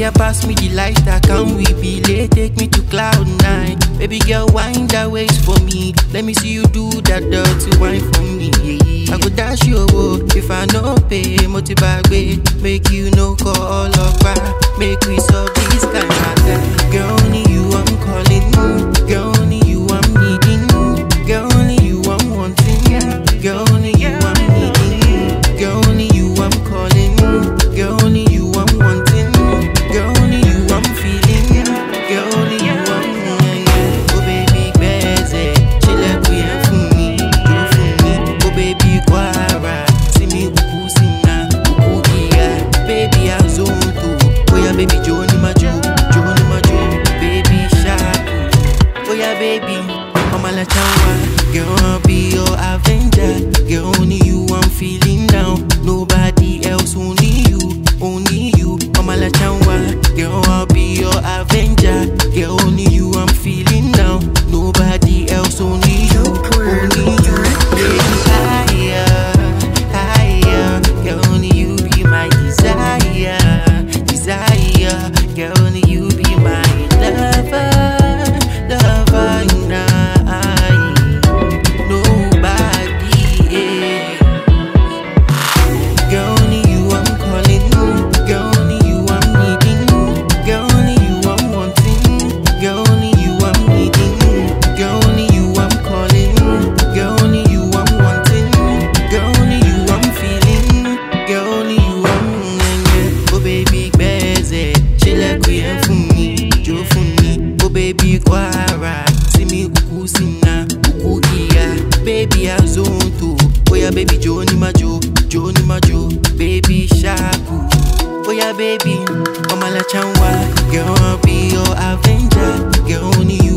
yeah, pass me the lighter, can we be late? Take me to cloud nine. Baby girl, wind that waist for me. Let me see you do that dirty wine for me. I go dash you away if I no pay. Motibagwe, make you no call up. Make we solve this kind of thing. Girl, only you I'm calling. Girl, only you I'm needing. Girl, only you I'm wanting. Girl, only you I'm needing. Girl, only you I'm calling. Girl, only you I'm wanting. Girl, only you I'm feeling. Girl, only you I'm Oh baby, beze, chile kuye fumi, do fumi. Oh baby, kwara, see me uku singa, uku iya. Baby, I'm zone too. Oh yeah, baby, Joni majo, Joni majo. Baby, sharp. Oh yeah, baby, I'm a la chawa. Girl, I'll be your avenger. Girl, only you I'm feeling down. Nobody else, only you, only you. I'm a la chawa. Girl, I'll be your avenger. Girl, only you I'm feeling down. Nobody else, only you, only you. Baby, higher, higher. Girl, only you be my desire, desire. Girl, only you be my lover, lover. Night. Nobody, yeah. Girl, only you I'm calling. Girl, only you I'm needing. Girl, only you I'm wanting. Girl, only you I'm needing. Girl, only you I'm calling. Girl, only you I'm wanting. Girl, only you I'm feeling. Girl, only you I'm yeah. Oh baby, beze, chile kuye fumi, jo fumi. Oh baby, kwara, see me uku singa, uku iya. Baby, I'm zone too. Oh yeah, baby, Joni majo, Joni majo. Baby, shaku. Oh yeah, baby, I'm a la chanwa. Girl, I'll be your avenger. Girl, only you